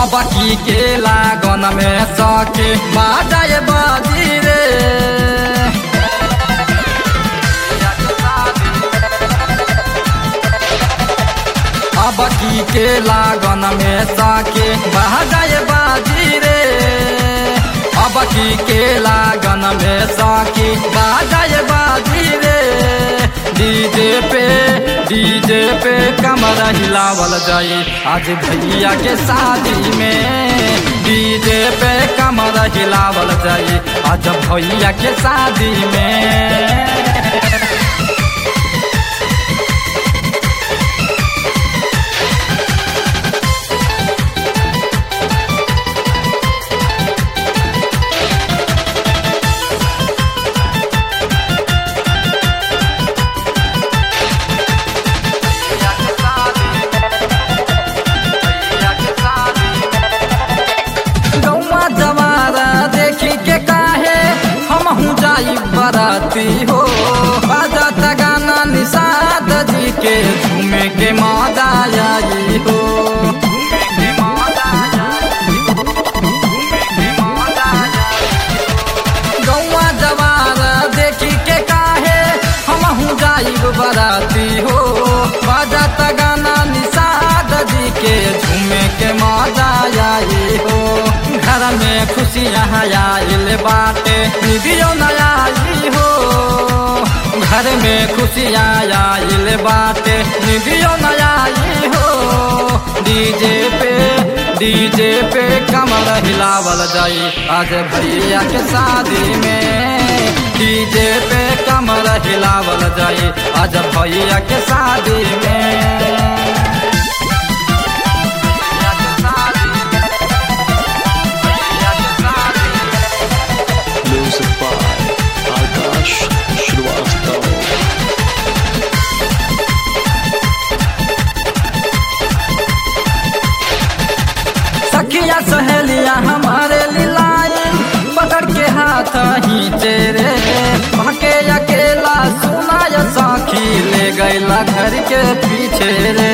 अब की के लागन में सके बाजाए बाजी रे अब की के लागन में सके बाजाए बाजी रे अब की के लागन में सके बाजाए बाजी रे डीजे पे डीजे पे कमर हिलावल जाई आज भैया के शादी में डीजे पे कमर हिलावल जाई आज भैया के शादी में गौवा जवारा देखी के काहे हम हूँ जाई बराती हो बाजत गाना निषाद जी के झूमे के मजा आई हो गौवा जवारा देखी के काहे हम हूँ जाई बराती हो बाजत गाना निषाद जी के झूमे के मजा आई हो घर में खुशियाँ आइल बाटे निधियो नया आई हो घर में खुशियाँ आइल बाटे निधियो नया आई हो डीजे पे डीजे पे कमर हिलावल जाई आज भैया के शादी में डीजे पे कमर हिलावल जाई आज भैया के शादी में Music by Akash Shrivastava. सखिया सहेलिया हमारे लिलाई पकड़ के हाथ ही तेरे भके अकेला सुनाय साखी ले गैला घर के पीछे रे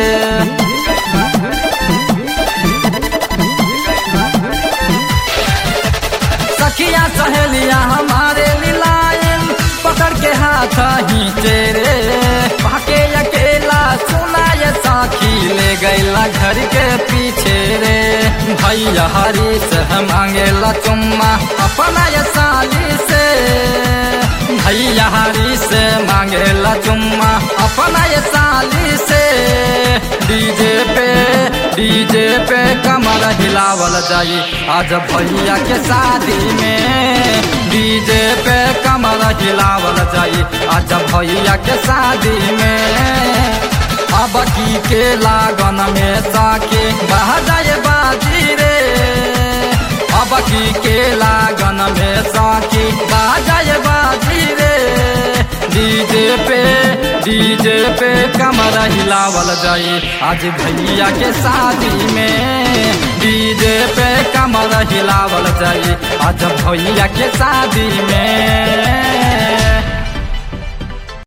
सखिया सहेलिया हमारे लिलायन पकड़ के हाथ ही तेरे भाके अकेला सुनाय साखी ले गैला घर के पीछे रे भैया हरी से मांगेला चुम्मा अपना ये साली से भैया हरी से मांगेला चुम्मा अपना ये साली से डीजे पे डीजे पे कमर हिलावल जाई आज भैया के शादी में डीजे पे कमर हिलावल जाई आज भैया के शादी में अब की के लागन में साके बह जाए बाजी रे अब की के लागन में साके बह जाए बाजी रे डीजे पे डीजे पे कमर हिलावल जाई आज भैया के शादी में डीजे पे कमर हिलावल जाई आज भैया के शादी में